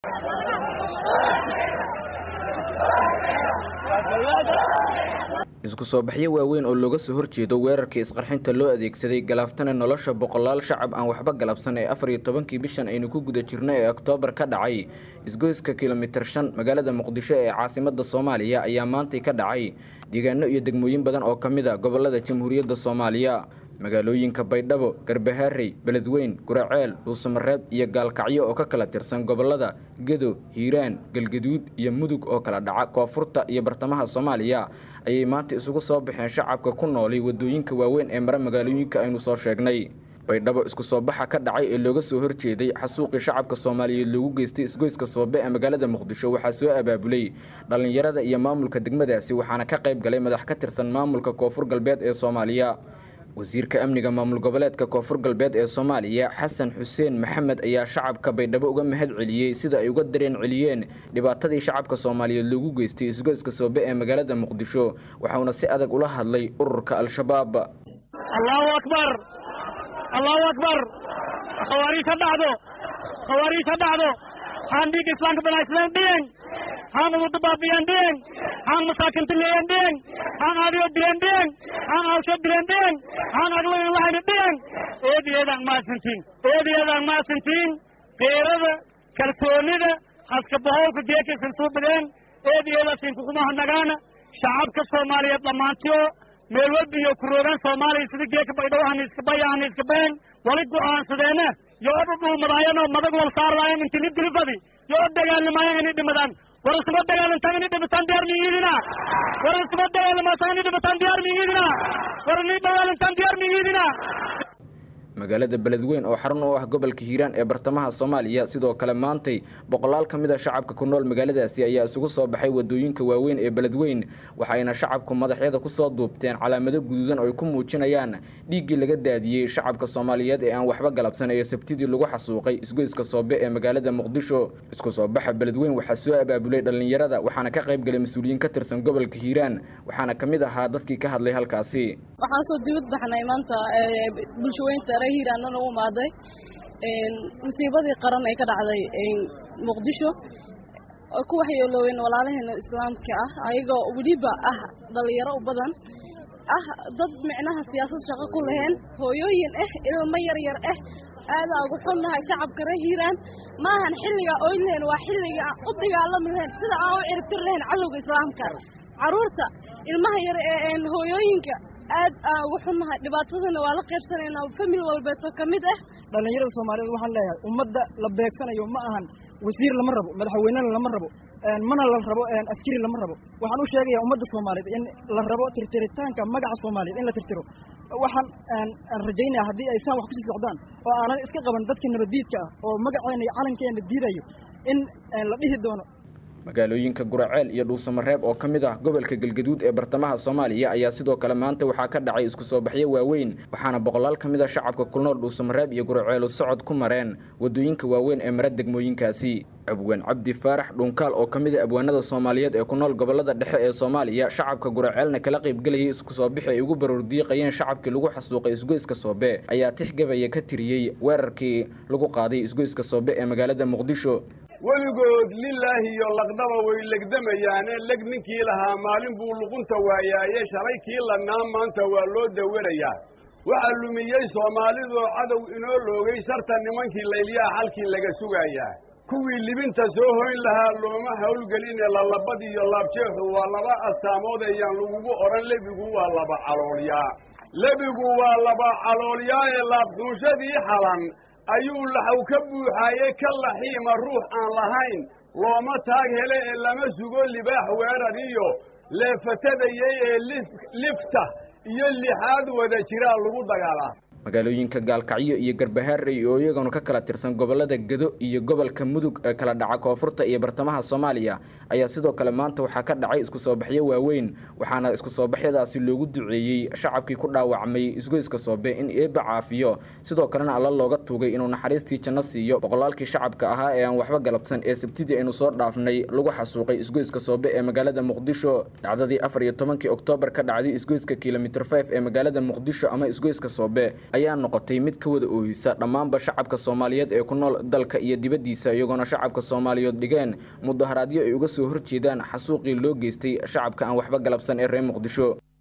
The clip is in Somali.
isku soo baxyo waaweyn oo looga soo horjeedo weerarkii isqarxinta loo adeegsaday galaaftana nolosha boqolaal shacab aan waxba galabsan ee afar iyo tobankii bishan aynu ku guda jirno ee oktoobar ka dhacay isgoyska kilomitir shan magaalada muqdisho ee caasimada soomaaliya ayaa maantay ka dhacay deegaano iyo degmooyin badan oo ka mid a gobolada jamhuuriyadda soomaaliya magaalooyinka baydhabo garbahaarey beledweyn guraceel dhuusamareeb iyo gaalkacyo oo ka kala tirsan gobolada gedo hiiraan galgaduud iyo mudug oo kala dhaca koonfurta iyo bartamaha soomaaliya ayay maanta isugu soo baxeen shacabka ku noolay wadooyinka waaweyn ee mara magaalooyinka aynu soo sheegnay baydhabo isku soo baxa ka dhacay ee looga soo horjeeday xasuuqii shacabka soomaaliyeed loogu geystay isgoyska soobe ee magaalada muqdisho waxaa soo abaabulay dhallinyarada iyo maamulka degmadaasi waxaana ka qayb galay madax ka tirsan maamulka koonfur galbeed ee soomaaliya wasiirka amniga maamul goboleedka koonfur galbeed ee soomaaliya xasan xuseen maxamed ayaa shacabka baydhabo uga mahad celiyey sida ay uga dareen celiyeen dhibaatadii shacabka soomaaliyeed loogu geystay isgoyska soobe ee magaalada muqdisho waxauna si adag ula hadlay ururka al-shabaab allahu akbar allahu akbar khawaariij ha dhacdo khawaariij ha dhacdo haan dhiigga islaamka banaysleen dhiyeng haan ugu dabaabiyan dhiyeng haan masaakinta leeyan dhiyeng haan aadiyo dileen dhiyeng haan awsho dileen dhiyeng haan aglayan lahayna dhiyeng eediyeedaan maasantiin eediyeedaan maasantiin geerada kalsoonida haskabahowka geekaysan suu badeen eediyeedaasin kukumaha nagaana shacabka soomaaliyeed dhammaantiyo meel walba iyo kuroogaan soomaaliya sida geeka baydhabo haniiskabaya haniiskabeen wali go'aansadeena yo o dhudhuumadaayano madag wal saarlaayan inti nid dilifadi yo o dagaalamaayaan inay dhimadaan war isuma dagaalantaan inay dhimataan diyaar miyiidina war isuma dagaalamaasaan inay dhimataan diyaar miyiidina war inay dagaalantaan diyaar miyiidina magaalada beledweyn oo xarun u ah gobolka hiiraan ee bartamaha soomaaliya sidoo kale maantay boqolaal ka mid a shacabka ku nool magaaladaasi ayaa isugu soo baxay wadooyinka waaweyn ee beledweyn waxayna shacabku madaxyada kusoo duubteen calaamado guduudan oo ay ku muujinayaan dhiiggii laga daadiyey shacabka soomaaliyeed ee aan waxba galabsan ee sabtidii lagu xasuuqay isgoyska soobe ee magaalada muqdisho isku soo baxa beledweyn waxaa soo abaabulay dhallinyarada waxaana ka qayb galay mas-uuliyiin ka tirsan gobolka hiiraan waxaana ka mid ahaa dadkii ka hadlay halkaasi waxaan soo dibad baxnay maanta bulshaweynta reer hiiraanana u imaaday musiibadii qaran ee ka dhacday muqdisho oo ku waxyeelooweyn walaalaheena islaamka ah ayagoo weliba ah dhalinyaro u badan ah dad micnaha siyaasad shaqo ku laheen hooyooyin ah ilmo yar yar ah aadaa ugu xunnahay shacabka reer hiiraan maahan xilligaa oyn lahayn waa xilliga aan u dagaalami lahayn sida aan u ciribtir lahayn cadowga islaamka carruurta ilmaha yar ee hooyooyinka aad aan ugu xunnahay dhibaatadana waa la qaybsanaynaa famil walbeetoo ka mid ah dhallinyarada soomaaliyeed waxaan leeyahay ummadda la beegsanayo ma ahan wasiir lama rabo madaxweynena lama rabo mana la rabo askari lama rabo waxaan u sheegayaa ummadda soomaaliyeed in la rabo tirtiritaanka magaca soomaaliyeed in la tirtiro waxaan aan rajaynaya haddii ay saan wax kusii socdaan oo aanan iska qaban dadka nabaddiidka ah oo magaceena iyo calankeena diidayo in la dhihi doono magaalooyinka guraceel iyo dhuusamareeb oo ka mid ah gobolka galgaduud ee bartamaha soomaaliya ayaa sidoo kale maanta waxaa ka dhacay isku soo baxyo waaweyn waxaana boqolaal ka mid a shacabka ku nool dhuusamareeb iyo guraceelu socod ku mareen wadooyinka waaweyn ee mara degmooyinkaasi abwaan cabdi faarax dhunkaal oo ka mid a abwaanada soomaaliyeed ee ku nool gobolada dhexe ee soomaaliya shacabka guraceelna kala qaybgelayay isku soo bixi ay ugu baroordiiqayeen shacabkii lagu xasuuqay isgoyska soobe ayaa tixgabaya ka tiriyey weerarkii lagu qaaday isgoyska soobe ee magaalada muqdisho weligood lilaahi iyo laqdaba way legdamayaane leg ninkii lahaa maalin buu luqunta waayaaye shalay kii ladnaa maanta waa loo dawarayaa waxaa lumiyey soomaalidoo cadow inoo loogay sharta nimankii laylyaha xalkii laga sugayaa kuwii libinta soo hoyn lahaa looma hawlgeline lalabad iyo laabjeexu waa laba astaamood ayaan lagugu odhan lebigu waa laba caloolyaa lebigu waa laba caloolyaa ee laabduunshadii xalan ayuu laxaw ka buuxaaye ka laxiima ruux aan lahayn looma taag hele ee lama sugo libaax weerar iyo leefatadayay ee lifta iyo lixaad wada jiraa lagu dagaalaa magaalooyinka gaalkacyo iyo garbahaarey oo iyaguna ka kala tirsan gobolada gedo iyo gobolka mudug ee kala dhaca koonfurta iyo bartamaha soomaaliya ayaa sidoo kale maanta waxaa ka dhacay isku soo baxyo waaweyn waxaana isku soo baxyadaasi loogu duceeyey shacabkii ku dhaawacmay isgoyska soobe in eeba caafiyo sidoo kalena alla looga tuugay inuu naxariistii janno siiyo boqolaalkii shacabka ahaa ee aan waxba galabsan ee sabtidii aynu soo dhaafnay lagu xasuuqay isgoyska soobe ee magaalada muqdisho dhacdadii afar iyo tobankii oktoobar ka dhacday isgoyska kilomitr f ee magaalada muqdisho ama isgoyska soobe ayaa noqotay mid ka wada oohisa dhammaanba shacabka soomaaliyeed ee ku nool dalka iyo dibaddiisa iyagoona shacabka soomaaliyeed dhigeen mudaharaadyo ay uga soo horjeedaan xasuuqii loo geystay shacabka aan waxba galabsan ee reer muqdisho